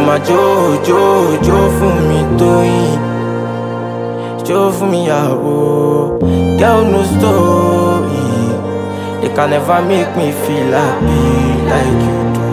máa jó jó jó fún mi tóyìn jó fún mi yàwó girl no story they can never make me feel happy like you do.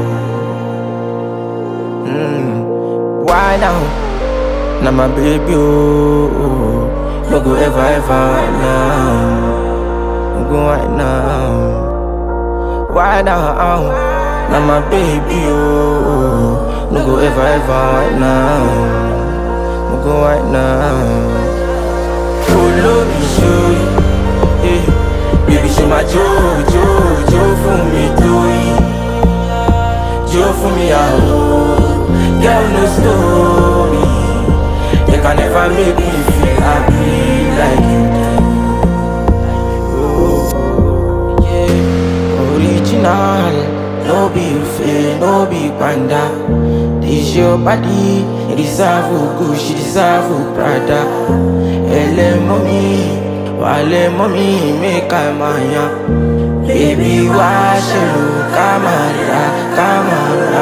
Mm. Why now? Now my baby oh, oh. no go ever ever right now, no go right now. Why now? Now my baby oh, no go ever ever right now, no go right now. Olórí ṣorí, eh, baby ṣe máa jó jó jó fún mi tóyìn, jó fún mi àwọ̀, girl no story, they can never make me feel happy like you do. Oh, yeah. Original, no be fake, no be panda. This your body, it deserve Gucci, deserve Prada. Ele mommy, wale mommy, make I maya. Baby, why you camera, camera?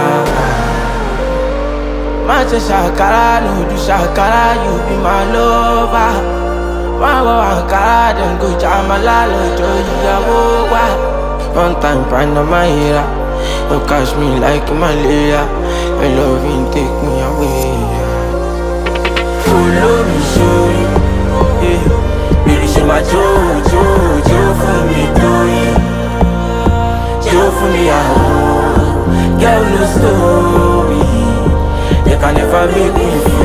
Macho shakara, no do shakara, you be my lover. Wá wọ Ankara, dem go Jamala lọ́jọ́ ìyàwó wa. One time find my era, you catch me like malaria. Your loving take me away. Olórí ṣorí, eh, baby ṣe máa jó jó jó fún mi tóyìn, jó fún mi àwọ̀, girl no story, they can never make me feel.